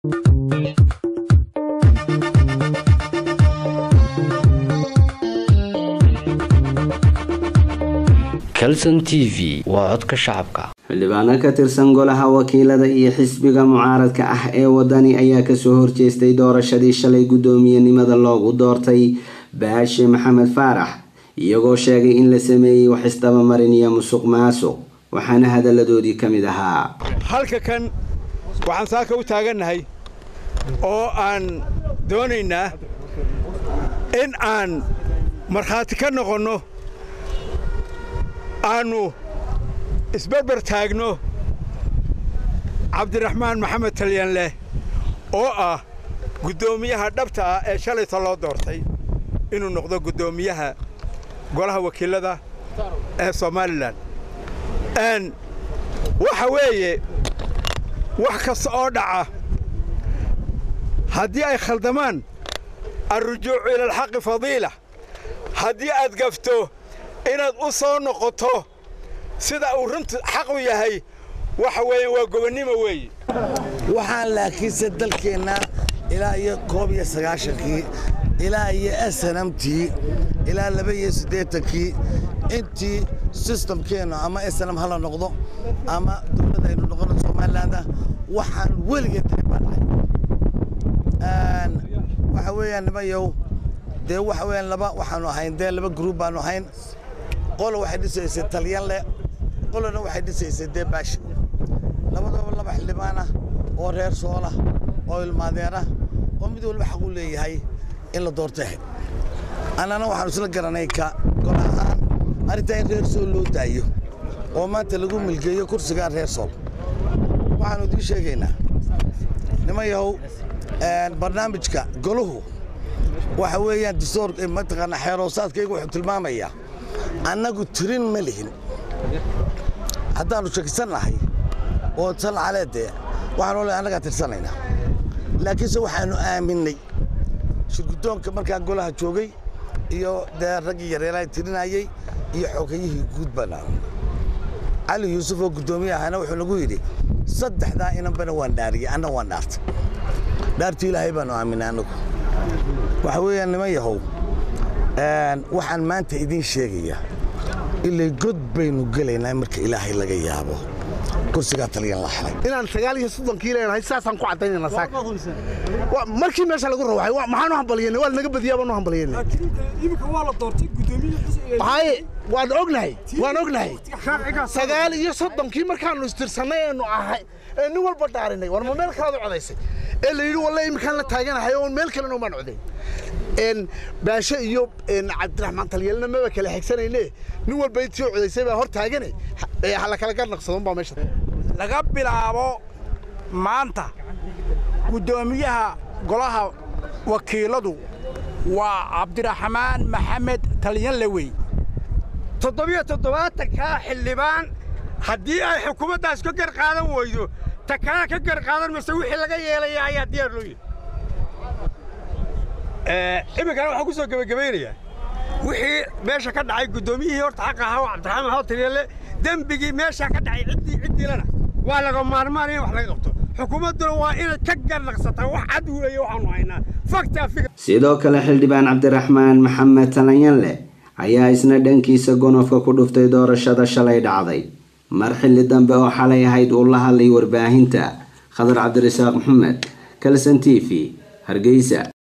calson t v waa codka shacabka xildhibaano ka tirsan golaha wakiilada iyo xisbiga mucaaradka ah ee wadani ayaa kasoo horjeestay doorashadii shalay guddoomiyenimada loogu doortay baashe maxamed faarax iyagoo sheegay in la sameeyey wax isdabamarin iyo musuq maasuq waxaana hadaladoodii ka mid ahaa halka kan waxaan saaka u taagannahay oo aan doonaynaa in aan markhaati ka noqonno aannu isberber taagno cabdiraxmaan maxamed talyanleh oo ah guddoomiyaha dhabta ah ee shalayta loo doortay inuu noqdo guddoomiyaha golaha wakiilada ee somalilan waxa weeye wax kasta oo dhaca haddii ay khaldamaan alrujuucu ila alxaqi fadiila haddii aad gafto inaad u soo noqoto sida uu runtu xaqu yahay waxa weeye waa gobonnimo weeye waxaan laakiinse dalkeenna ilaa iyo koob iyo sagaashankii ilaa iyo snamtii ilaa laba iyo siddeetankii intii sistamkeennu ama snam hala noqdo ama dowladda aynu noqono somalilandah waxaan weligeed tahay baa dhacay waxa weeyaan nimayow dee waxa weeyaan laba waxaannu ahayn dee laba gruub baannu ahayn qola waxay dhisaysay talyanle qolana waxay dhisaysay dee baashi labadaba laba xildhibaanah oo reer soolah oo ilmaadeerah oo mid walba xaq u leeyahay in la doorto ahayd annana waxaanu isla garanay ka gol ahaan arrintaa in reer sool loo daayo oo maanta lagu milgeeyo kursigaa reer sool waxaannu idiin sheegaynaa niman yahow barnaamijka goluhu waxa weeyaan distoor mataqaanaa xeeroosaadkaygu wuxuu tilmaamayaa annagu tirin ma lihin haddaannu shakisannahay oo sal caleedee waxaanu le annagaa tirsanaynaa laakiinse waxaannu aaminnay shirguddoonka markaa golaha joogay iyo dee raggii yareelaha tirinayey iyo xoogayihii guud baana cali yuusuf oo guddoomiye ahana wuxuu nagu yidhi saddexdaa inanbana waan dhaariyey anna waan dhaartay dhaartii ilaahay baannu aaminay annagu waxa weeyaan niman yahow waxaan maanta idiin sheegayaa ilay god baynu gelaynaa marka ilaahay laga yaabo kursigaa taliyan la xelay inaan sagaal iyo soddonkii leenahay saasaan ku caddaynayna saaka markii meesha lagu rawaxay maxaanu hambalyeynay waa lanaga badiyaa baanu hambalyeynay haye waan ognahay waan ognahay sagaal iyo soddonkii markaannu istirsannay eenu ahay ee nin walba dhaarinay war ma meel kalaad u codaysay ee la yidhi walle iminkaan la taaganahay oo meel kalena umaan codayn baashe iyo cabdiraxmaan talyeelna maba kala xigsanayne nin walba intii codaysay baa hor taagane hala kala garnaqsadon baa meesha laga bilaabo maanta guddoomiyaha golaha wakiiladu waa cabdiraxmaan maxamed talyanle wey toddobiyo toddobaatankaa xildhibaan haddii ay xukuumaddaas ka gar qaadan weydo ta kalena ka gar qaadan mayse wixii laga yeelaya ayaa diyaar loo yihi iminkana waxaan ku soo gebagabaynayaa wixii meesha ka dhacay guddoomiyihii horta xaqa ahaa oo cabdiraxmaan maxamed talyanle dembigii meeshaa ka dhacay ciddii ciddiilana waa laga maarmaan in wax laga qabto xukuumadduna waa inay ka garnaqsataa wax cad weeye waxaanu haynaa faktaa fikr sidoo kale xildhibaan cabdiraxmaan maxamed talanyanle ayaa isna dhankiisa gonofka ku dhuftay doorashada shalay dhacday mar xilli dambe oo xalay ahayd uu la hadlay warbaahinta khadar cabdirasaaq maxamed kalson t v hargeysa